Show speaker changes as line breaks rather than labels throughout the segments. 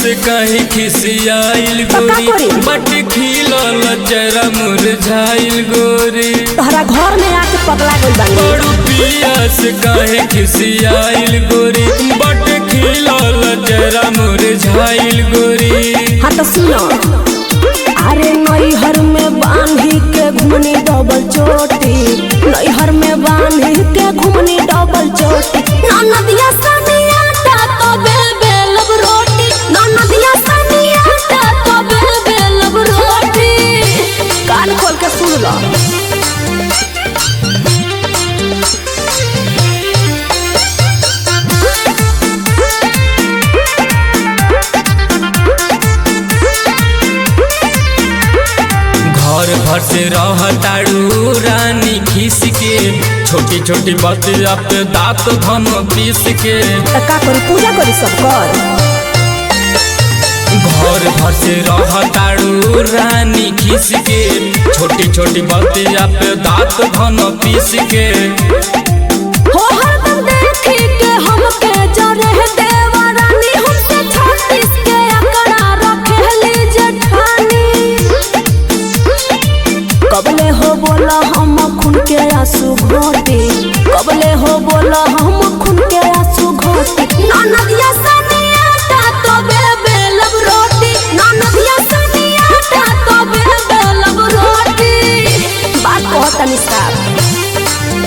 से कहीं खिसियाइल
तो का
गोरी
करी?
बट खिलल चेहरा मुरझाइल गोरी
तोहरा घर में आके पगला गइल बानी
बड़ू पिया से कहीं खिसियाइल गोरी बट खिलल चेहरा मुरझाइल गोरी
हाँ तो सुनो अरे नैहर में बांधी के घुमनी डबल चोटी नैहर में बांधी के घुमनी डबल चोटी ननदिया सनिया ता तो बेल बेलब रोटी ननदिया सनिया ता तो बेल बेलब रोटी कान खोल के सुन लो
घर भर से रहताड़ू रानी खीस के छोटी छोटी बतिया पे दांत धन पीस के
त का करी पूजा करी सब कर
घर भर से रहताड़ू रानी खीस के छोटी छोटी बतिया पे दांत धन पीस के
हो हरदम देखी के हमके जरे देवा रानी हमसे छत्तीस के अकड़ा रखेली जेठानी कबले हो बोला हम खून के आंसू घोटी कबले हो बोला हम खून के आंसू घोटी ननदिया सनिया ता तो बे बेलब रोटी ननदिया सनिया ता तो बे बेलब रोटी बात कहतनी साहब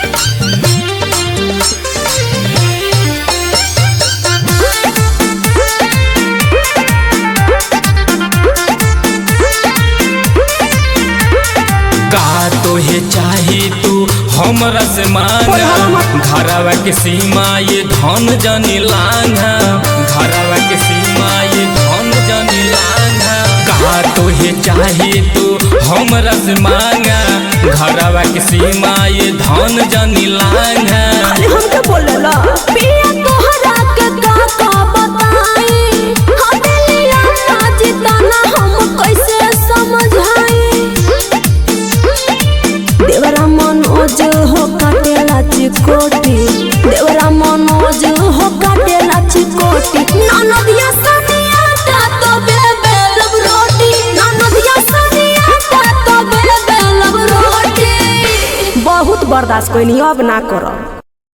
का तोहे चाही तू हमरा से मांगा घरवा के सीमा ये धन जनी लांघा घरवा के सीमा ये धन जनी लांघा का तोहे चाही तू हमरा से मांगा घरवा के सीमा ये धन जनी लांघा
खाली हमके बोलेला पिया तोहरा के का का बताई हमेलिया ना जिताना हम कैसे समझाई देवरा मनोज हो काटेला चिकोटी देवरा मनोज हो काटेला चिकोटी ननदिया सनिया ता तो बेबेलब रोटी ननदिया सनिया ता तो बेबेलब रोटी बहुत बर्दाश्त कोई नहीं अब ना करब